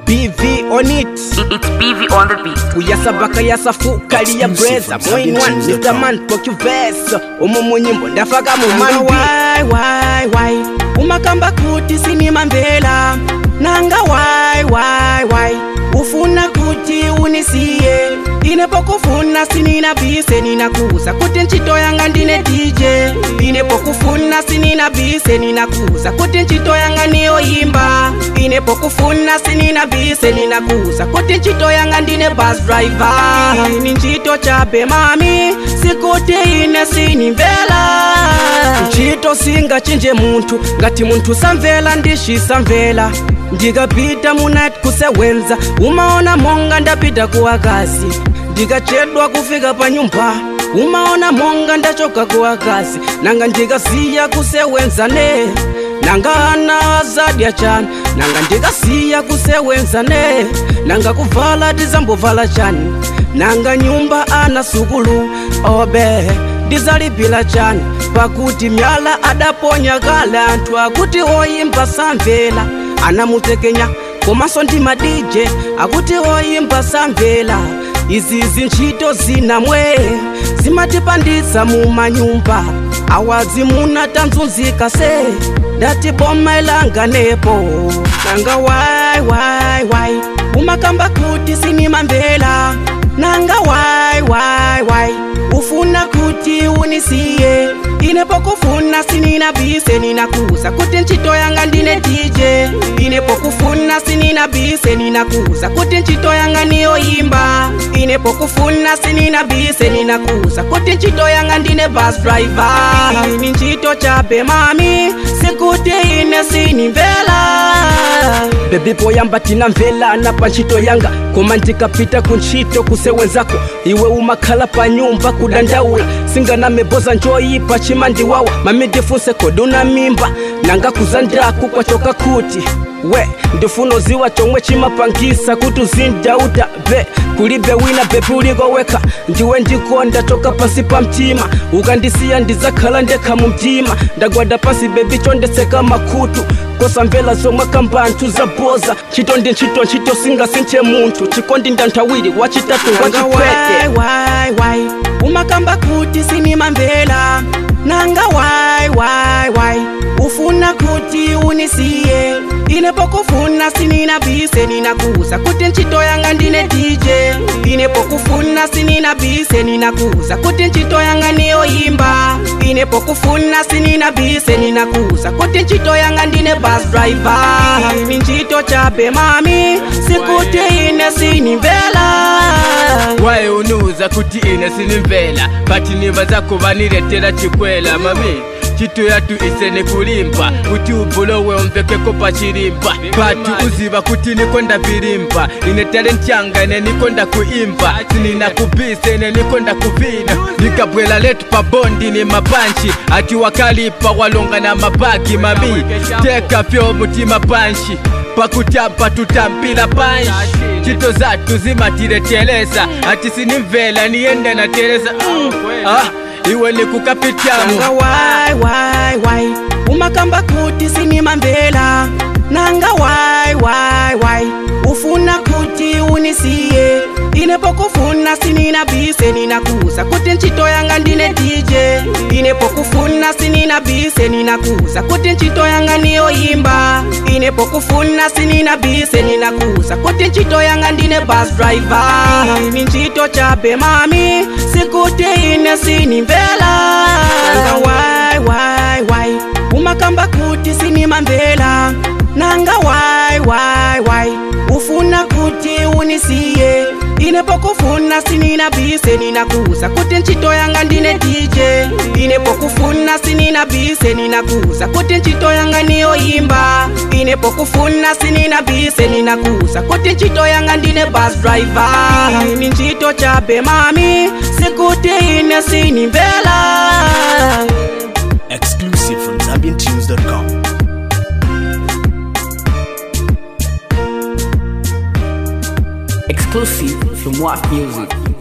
BV on it It's BV on the beat. uyasabaka yasafukaliya breza moin one Mr. Man pokuvesa umu munyimbo ndafaka mumanga wai wai wai umakamba kuti sinimamvela nanga wai wai wai ufuna kuti unisiye inepokufuna sinina bise ninakuza kuti ntchito yanga ndine dj inepokufuna sinina bise ninakuza kuti ntchito yanga niyoyimba inepokufuna sinina bise ninakuza kuti ntchito yanga ndine bus driver ni ntchito chabe mami sikuti ine sinimvela ntchito singachinje munthu ngati munthu samvela ndishisamvela ndikapita munati kusewenza umaona monga ndapita kuwakazi ndikachedwa kufika pa nyumba umaona monga ndachoka kuwakazi nanga ndikasiya kusewenza ne nanga ana azadya chani nanga ndikasiya kusewenza ne nanga kuvala tizambovala chani nanga nyumba ana sukulu obe ndizalipila chani pakuti myala adaponya kale anthu akuti oyimba samvela anamutekenya komanso ndi madije akuti oyimba samvela izizi ntchito zinamwe zimatipanditsa mu manyumba awadzi munatanzunzika se ndati boma ilanganepo nanga wai wai wai umakamba kuti sinimamvela nanga wai wai wai ufuna kuti unisiye inepokufuna sinina bise ninakuza kuti ntchito yanga ndine dj inepokufuna sinina bise ninakuza kuti ntchito yanga niyoyimba inepokufuna sinina bise ninakuza kuti ntchito yanga ndine bus driver ni ntchito chabe mami sikuti ine sinimvela bebi poyamba tinamvelana pa ntchito yanga koma ndikapita ku ntchito kusewenzako iwe umakhala pa nyumba kudandaula singanameboza njoyipa chimandiwawa mamidifunse kodi una mimba nanga kuzandaku kwachoka kuti we ndifuna uziwa chomwe chimapangisa kuti uzindauta be kulibe wina bebi ulikoweka ndiwe ndikonda choka pansi pa mtima ukandisiya ndizakhala ndekha mu mtima ndagwada pansi bebi chondetseka makutu kosamvela zomwe kamba anthu zaboza ntchito ndi ntchito ntchito singasinthe munthu chikondi ndanthawiri wachitatu wachipwete wai wai umakamba kuti sinimamvela nanga wai wai wai ufuna kuti unisiye inepokufuna sinina bise ninakuza kuti ntchito yanga ndine dj inepokufuna sinina bise ninakuza kuti ntchito yanga niyoyimba inepokufuna sinina bise ninakuza kuti ntchito yanga ndine bus driver ni ntchito chabe mami sikuti ine sinimvela waye unuza kuti ine sinimvela pati nimba zako vaniletera chikwela mami chitu yatu isene kulimba kuti ubulowe umvekeko pachilimba pati uziva kuti nikonda vilimba ine talenti yanga ine nikonda kuimba sinina kubisa ine nikonda kuvina nikabwela letu pa bondi ni mapanchi ati wakalipa walonga na mabagi mami teka vyo mutima panshi pakutamba tutampila panshi chito zatu zimatileteleza ati sinimvela niyende nateleza mm. ah, iwe nikukapitamu nanga wai wai wai umakamba kuti sinimamvela nanga wai wai wai ufuna kuti unisiye inepokufuna sinina bise ninakuza kuti ntchito yanga ndine dj inepokufuna sinina bise ninakuza kuti ntchito yanga niyoyimba inepokufuna sinina bise ninakuza kuti ntchito yanga ndine bus driver ni ntchito chabe mami sikuti ine sinimvela nanga wai wai wai umakamba kuti sinimamvela nanga wai wai wai ufuna kuti unisiye inepokufuna sinina bise ninakuza kuti ntchito yanga ndine dj inepokufuna sinina bise ninakuza kuti ntchito yanga niyoyimba inepokufuna sinina bise ninakuza kuti ntchito yanga ndine bus driver ni ntchito chabe mami sikuti ine sinimvela Exclusive from ZambianTunes.com. Exclusive from What Music.